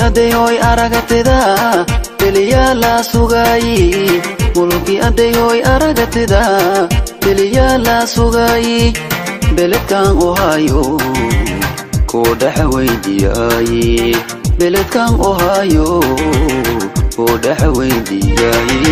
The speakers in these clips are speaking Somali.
adeyoy aragatida beliyaa la sugaayi mulki adeyoy aragatida beliyaa la sugaayi beledkan ohaayo koo dhaxa weydiyaayi beledkan ohaayo koo dhaxa weydiyaayi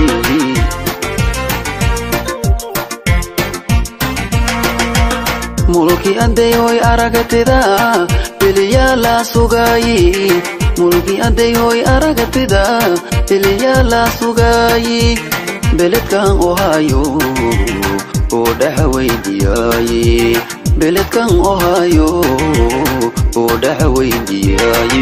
mulki adeyoy aragatida beliyaa la sugaayi mulki adeyoy aragatida beliyaa la sugaayi beledkan ohaayo koo dhaxa weydiyaayi beledkan ohaayo koo dhaxa weydiyaayi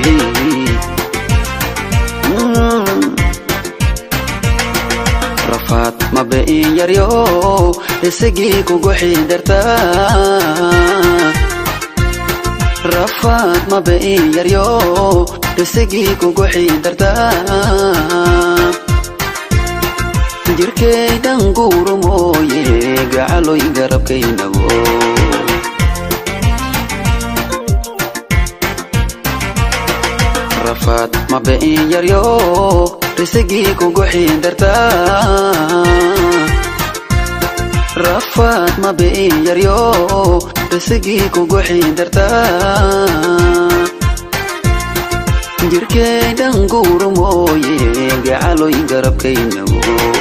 rafaad mabe'in yaryo isagii kugu xidartaa rafaad mabe'in yaryo isagii kugu xidartaa jirkaydan guuru mooye gacaloy garabkaynabo rafaad mabe'in yaryo risagii kugu xidartaa rafaad mabe'in yaryo risagii kugu xidartaa jirkaydan guuru mooye gacaloy garabkaynabo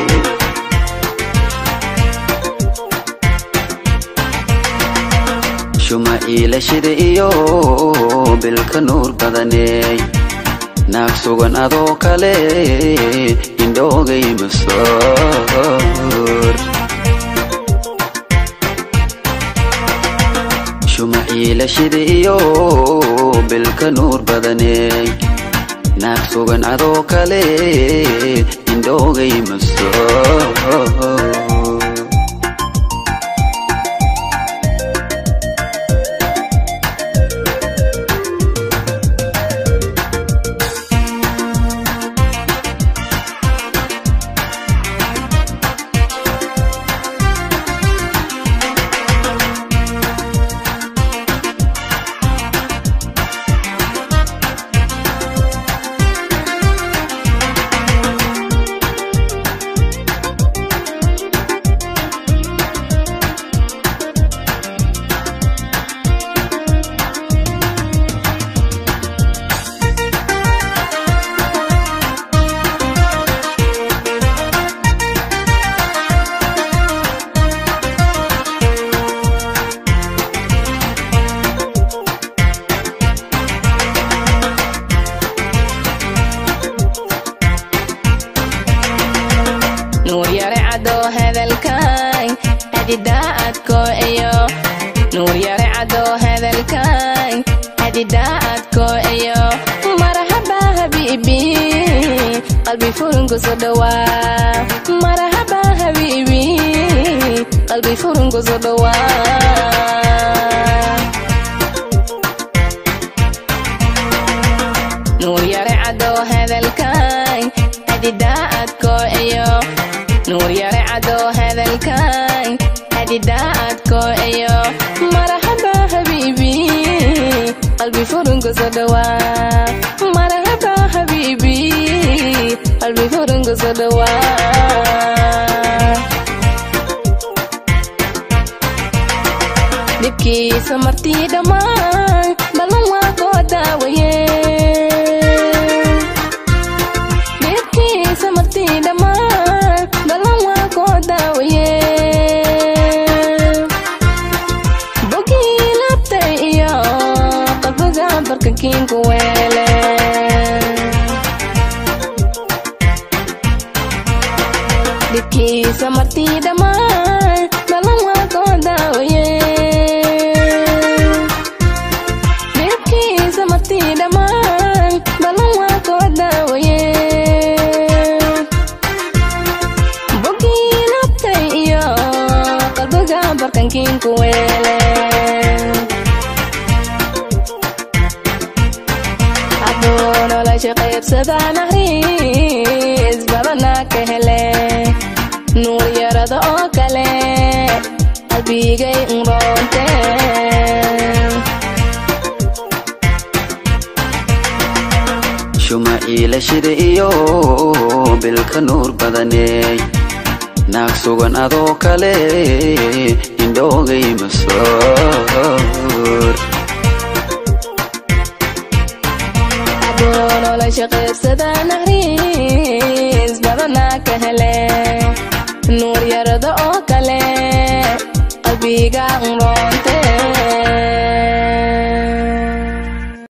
shuma iilashida iyo bilka nuur badaney naag sugan adoo kale indhoogay masoor shuma iilashida iyo bilka nuur badaney naag sugan adoo kale indhoogay masoor nuur yare cadoo hadalkay hadidaadko iyo nuur yare cadoo hadalkay hadidaadko iyo marahaba habiibi qalbi furunku soo dhawaa marahaba habiibi qalbi furunku soo dhawaa nuur yare cadoo hadalkay hadidaadko iyo nuur yare cadoo hadalkay hadidaadko iyo marahaba habiibi qalbi furunku soo dhawaa marahaba habiibi qalbi furunku soo dhawaa dhibkiisa martii dhammaan ballan waa koo daawaye dhibkiisa martii dhammaan ballan waa koo daawaye bogii labtay iyo qalbiga barkankiinku weele dhibkiisa martii dhammaan ballan waa koo daawaye dhibkiisa martii dhammaan ballan waa koo daawaye bogii labtay iyo qalbiga barkankiinku weele hadduu nolosha qaybsadaa nahriis badana ka hele nuur yarada oo kale qalbigay unroonte shuma iilashida iyo bilka nuur badaney naag sugan adoo kale indhoogay masoor adoo nolosha qaybsada naxariis badanaa ka hele nuur yarada oo kale qalbiga